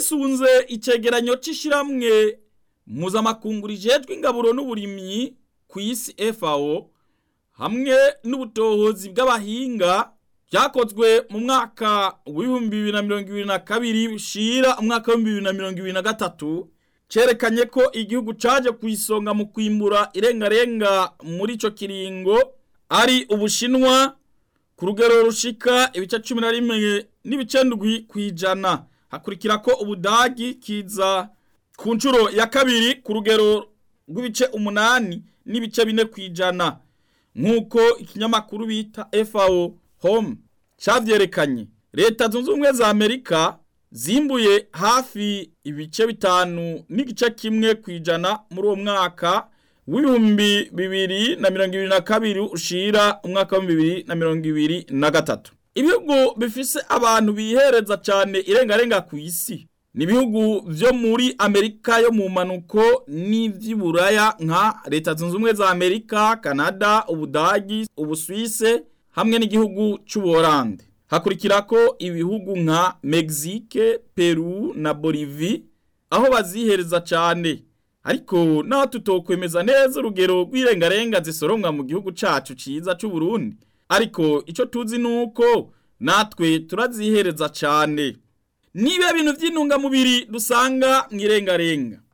twisunze icegeranyo c'ishiramwe mpuzamakungu rijejwe ingaburo n'uburimyi ku isi FAO hamwe n'ubutohozi bw'abahinga byakozwe mu mwaka w'ibihumbi bibiri na mirongo ibiri na kabiri bushira umwaka w'ibihumbi bibiri na mirongo ibiri na gatatu cerekanye ko igihugu caje ku isonga mu kwimbura irengarenga muri ico kiringo ari ubushinwa ku rugero rushika ibice cumi na rimwe n'ibice ndwi kw'ijana hakurikira ko ubudagi kiza ku nshuro ya kabiri ku rugero rw'ibice umunani n'ibice bine kw'ijana nk'uko ikinyamakuru bita FAO Home cavyerekanye leta zunze ubumwe za Amerika zimbuye hafi ibice bitanu n'igice kimwe kwijana muri uwo mwaka w'ibihumbi bibiri na mirongo ibiri na kabiri ushira umwaka wa bibiri na mirongo ibiri na gatatu ibihugu bifise abantu bihereza cane irengarenga ku isi ni ibihugu vyo muri amerika yo mu manuko n'ivy'iburaya nka leta zunze ubumwe za amerika kanada ubudagi ubuswise hamwe n'igihugu c'ubuholande hakurikirako ibihugu nka Mexique, Peru na Bolivie aho bazihereza cane ariko naho tutokwemeza neza urugero rw'irengarenga zisoromwa mu gihugu cacu ciza c'u Burundi ariko ico tuzi nuko natwe turazihereza cane niba ibintu vy'intungamubiri dusanga mw'irengarenga